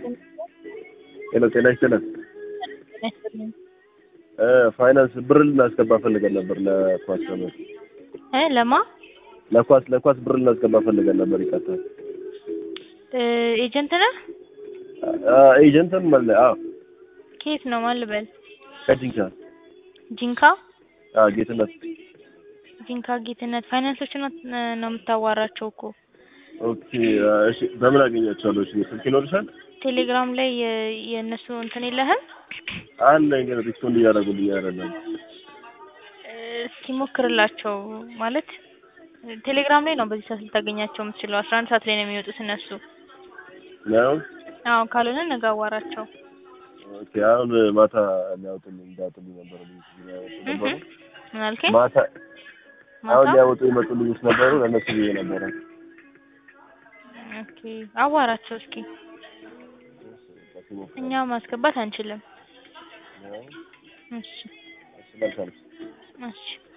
ሄሎ ጤና ይስጥልን። እ ፋይናንስ ብር ልናስገባ ፈልገን ነበር ለኳስ ነበር እ ለማ ለኳስ ለኳስ ብር ልናስገባ ፈልገን ነበር። ይቀጥላል። እ ኤጀንት ነህ? ኤጀንትም አለ። አዎ ከየት ነው ማን ልበል? ከጂንካ ጂንካ አዎ ጌትነት ጂንካ ጌትነት ፋይናንሶችን ነው ነው የምታዋራቸው እኮ ኦኬ እሺ በምን አገኛቸዋለሁ? እሺ ስልክ ይኖርሻል? ቴሌግራም ላይ የ- የእነሱ እንትን የለህም? አለኝ ግን ሪስፖንድ እያደረጉልኝ አይደለም። እ እስኪ ሞክርላቸው ማለት ቴሌግራም ላይ ነው በዚህ ሰዓት ልታገኛቸው የምትችለው። አስራ አንድ ሰዓት ላይ ነው የሚወጡት እነሱ። ነው አዎ ካልሆነ ነገ አዋራቸው። ኦኬ አሁን ማታ ሊያወጡልኝ እንዳወጡልኝ ነበር ሊያወጡ ነበሩ። ምን አልከኝ? ማታ አሁን ማታ ሊያወጡ የመጡ ልጆች ነበሩ። ለእነሱ ብዬ ነበረ። ኦኬ አዋራቸው እስኪ። እኛ ማስገባት አንችልም። እሺ መልካም እሺ